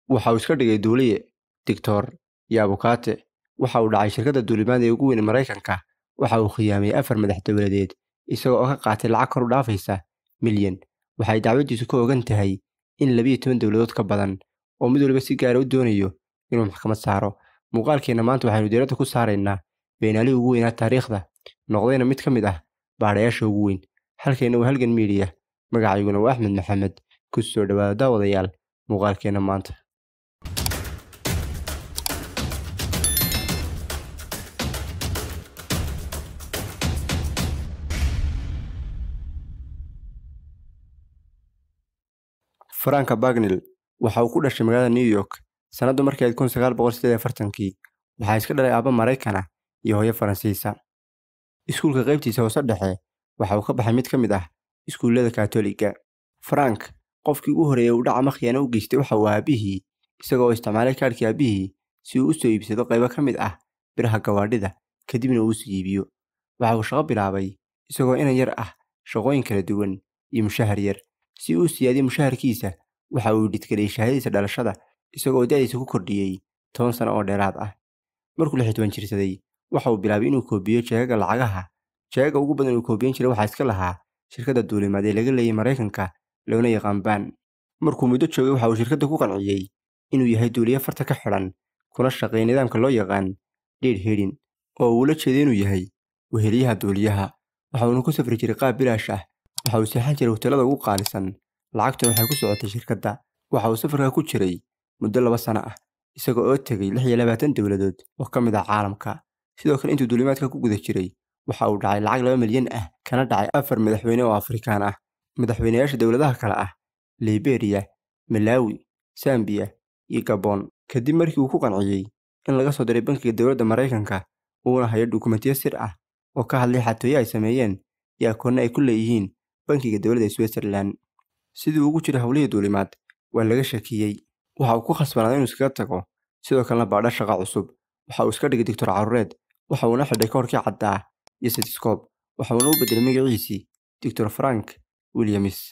waxa uu iska dhigay duuliye digtor iyo abukaate waxa uu dhacay shirkadda duulimaad ee ugu weyn maraykanka waxa uu khiyaamay afar madax dowladeed isagoo oo ka qaatay lacag kor u dhaafaysa milyan waxay dacwadiisu ka ogan tahay in labiyo toban dowladood ka badan oo mid waliba si gaara u doonayo inuu maxkamad saaro muuqaalkeenna maanta waxaynu diiradda ku saaraynaa beenaalihii ugu weynaa taariikhda noqdayna mid ka mid ah baadhayaasha ugu weyn halkeenna waa halgan miidiya magacayguna waa axmed maxamed ku soo dhowaada daawadayaal muuqaalkeenna maanta faranka bagnil waxa uu ku dhashay magaalada new york sannaddu markay ahayd kun sagaal boqol sideed iyo afartankii waxaa iska dhalay aabba maraykan ah iyo hooyo faransiisa iskuulka qaybtiisa hoose dhexe waxa uu ka baxay mid ka mid ah iskuullada kaatoliga farank qofkii ugu horreeyey uu dhaca makhyaana u geystay waxa uu aabihii isagoo isticmaalay kaadhkii aabbihii si uu u soo iibsado qaybo ka mid ah biraha gawaadhida kadibna uu sii iibiyo waxa uu shaqo bilaabay isagoo inan yar ah shaqooyin kala duwan iyo mushahar yar si uu siyaadiyo mushaharkiisa waxa uu dhidgeliyey shahaadadiisa dhalashada isagoo da'diisa ku kordhiyey toban sano oo dheeraad ah markuu lix iyo toban jirsaday waxa uu bilaabay inuu koobiyo jeegaga lacagaha jeegaga ugu badan uu koobiyan jiray waxaa iska lahaa shirkadda duulimaad ee laga leeyay maraykanka loona yaqaan baan markuu muddo joogay waxa uu shirkadda ku qanciyey inuu yahay duuliye farta ka xidhan kuna shaqeeya nidaamka loo yaqaan dhiidh hidhin oo uu la jeeday inuu yahay weheliyaha duuliyaha waxa uuna ku safri jiray qaab bilaash ah waxa uu seexan jiray hoteelada ugu qaalisan lacagtuna waxay ku socotay shirkadda waxa uu safarka ku jiray muddo laba sano ah isaga oo tegey lix iyo labaatan dowladood oo ka mid ah caalamka sidoo kale intuu duulimaadka ku guda jiray waxa uu dhacay lacag laba milyan ah kana dhacay afar madaxweyne oo afrikaan ah madaxweynayaasha dowladaha kale ah liberiya malawi sambiya iyo gabon kadib markii uu ku qanciyey in laga soo diray bankiga dowladda maraykanka uuna hayo dukumentiyo sir ah oo ka hadlay xatooyo ay sameeyeen iyo akoonno ay ku leeyihiin bankiga dowladda switzerland sidii ugu jiray howlihii duulimaad waa laga shakiyey waxa uu ku khasbanaaday inuu iskaga tago sidoo kalena baadha shaqa cusub waxa uu iska dhigay doctor caruureed waxa uuna xidhay koorkii caddaa iyo setiskob waxa uuna u beddelay magaciisii doctor frank williams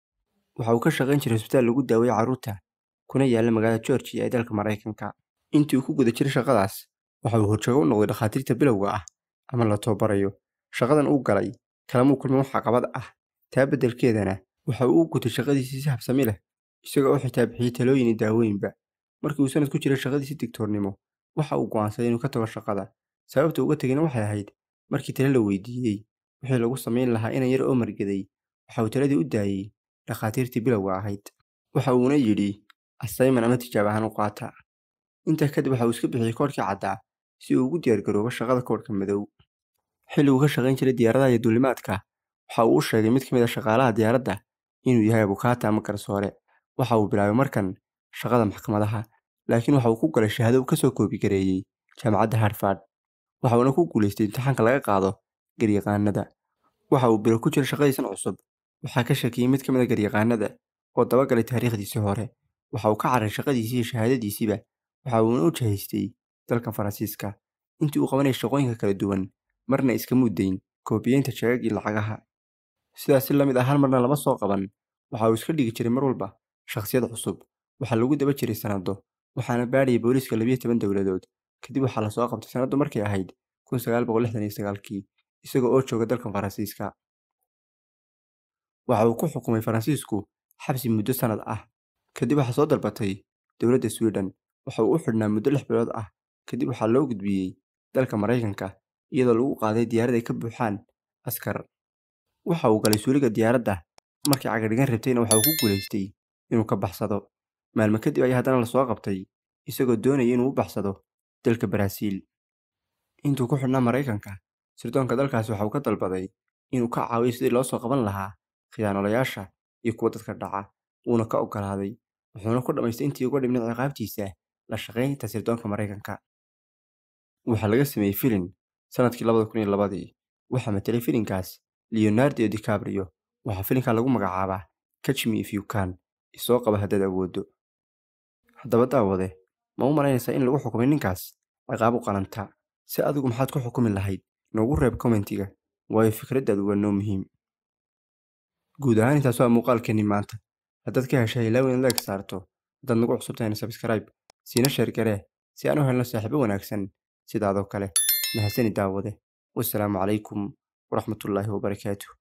waxa uu ka shaqayn jiray hosbitaal lagu daaweeye carruurta kuna yaalla magaalada georgia ee dalka maraykanka intii uu ku guda jiray shaqadaas waxa uu horjoogo u noqday dhakhaatiirta bilowga ah ama la tababarayo shaqadan uu galay kalamuu kulmin wax caqabad ah taa beddelkeedana waxa uu u gutay shaqadiisii si habsami leh isagoo u xitaa bixiyey talooyin iyo daawooyinba markii uu sanad ku jiray shaqadiisii digtoornimo waxa uu go'aansaday inuu ka tago shaqada sababta uga tegayna waxay ahayd markii tale la weydiiyey wixii lagu samayn lahaa inan yar oo margaday waxa uu taladii u daayey dhakhaatiirtii bilowga ahayd waxa uuna yidhi asayman ama tijaab ahaan u qaata intaa kadib waxa uu iska bixiyey koodhkii caddaa si uu ugu diyaargaroobo shaqada koodhka madow xilliguu ka shaqayn jiray diyaaradaha iyo duulimaadka waxa uu u sheegay mid ka mid a shaqaalaha diyaaradda inuu yahay abukaata ama garsoore waxa uu bilaabay markan shaqada maxkamadaha laakiin waxa uu ku galay shahaado uu ka soo koobigareeyey jaamacadda harfard waxa uuna ku guulaystay imtixaanka laga qaado garyaqaanada waxa uu bilo ku jira shaqadiisan cusub waxaa ka shakiyey mid ka mid a garyaqaanada oo dabagalay taariikhdiisii hore waxa uu ka carray shaqadiisii iyo shahaadadiisiiba waxa uuna u jahaystay dalka faransiiska intii uu qabanayay shaqooyinka kala duwan marna iska muddayn koobiyeynta jeegagii lacagaha sidaas si la mid ah hal marna lama soo qaban waxa uu iska dhigi jiray mar walba shakhsiyad cusub waxaa lagu daba jiray sannado waxaana baadhayay booliiska labiyo toban dowladood kadib waxaa lasoo qabtay sannaddu markay ahayd kun sagaal boqol lixdan iyo sagaalkii isagoo oo jooga dalka faransiiska waxa uu ku xukumay faransiisku xabsi muddo sannad ah kadib waxaa soo dalbatay dowladda sweden waxa uu u xidhnaa muddo lix bilood ah kadib waxaa loo gudbiyey dalka maraykanka iyadoo lagu qaaday diyaarad ay ka buuxaan askar waxa uu galay suuliga diyaaradda markii cagadhigan rabtayna waxa uu ku guulaystay inuu ka baxsado maalmo kadib ayaa haddana lasoo qabtay isagoo doonaya inuu u baxsado dalka baraaziil intuu ku xidhnaa maraykanka sirdoonka dalkaasi waxa uu ka dalbaday inuu ka caawiyo sidii loo soo qaban lahaa khiyaanolayaasha iyo kuwa dadka dhaca wuuna ka oggolaaday wuxuuna ku dhammaystay intii uga dhibnay ciqaabtiisa la shaqaynta sirdoonka maraykanka waxaa laga sameeyey filin sannadkii labada kun iyo labadii waxaa matelay filinkaas leonardo dicabrio waxaa filinkan lagu magacaabaa catch me if you can isoo qaba haddaad awooddo haddaba daawade ma u malaynaysaa in lagu xukumay ninkaas ciqaab u qalanta si adigu maxaad ku xukumi lahayd noogu reeb kommentiga waayo fikraddaadu waa noo muhiim guud ahaan intaas waa muuqaalkeenni maanta haddaad ka heshay ilaaw inaad like saarto haddaad nagu cusub tahayna sabskaraib siina sheer garee si aan u helno saaxiibo wanaagsan sidaadoo kale mahasani daawade wasalaamu calaykum waraxmatullaahi wabarakaatuh